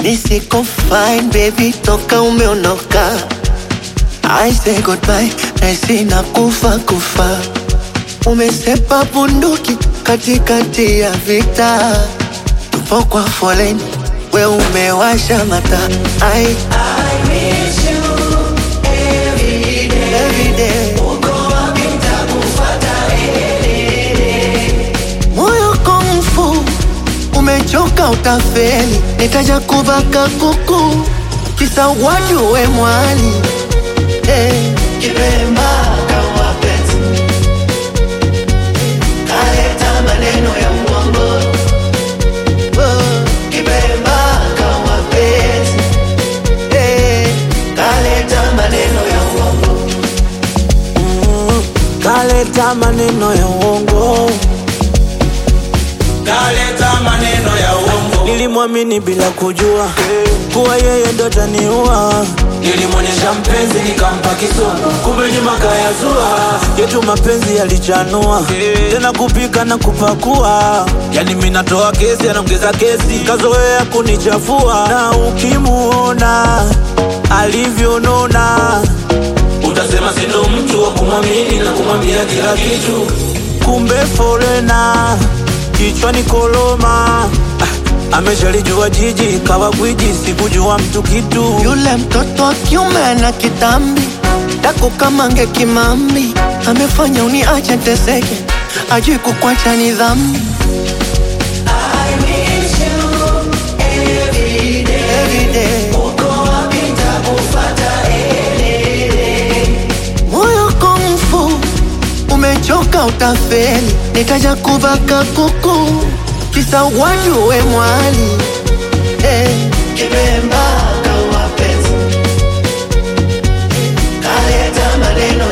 Mi siko fine baby, toka umeondoka. I say goodbye, naisi na kufa kufa. Umesepa bunduki katikati ya vita, tupo kwa foleni, we umewasha mata. I, every day. Moyo komfu umechoka, utafeli. Nitaja kubaka kuku kisa wajue mwali hey. Kibemba kawa penzi kaleta maneno ya uongo oh. Kibemba kawa penzi hey. kaleta maneno ya uongo kaleta maneno ya uongo, kaleta maneno ya uongo, nilimwamini bila kujua kuwa yeye ndo taniua. nilimwonyesha mpenzi nikampa kisogo, kumbe nyuma kayazua. Yetu mapenzi yalichanua tena kupika na kupakua, yani mimi natoa kesi, anaongeza kesi, kazoea kunichafua. Na ukimuona alivyonona, Utasema sindo mtu wa kumwamini na kumwambia kila kitu. kumbe folena kichwani koloma. Ah, ameshalijua jiji kawa gwiji, sikujua mtu kitu Yule mtoto wa kiume ana kitambi dako kama nge kimambi, amefanya uniache teseke, ajui kukwacha ni dhambi. Every day. Moyo komfu umechoka, utafeli. Nitaja kubaka kuku kisa wajue mwali hey. Kibemba kawa penzi kaleta maneno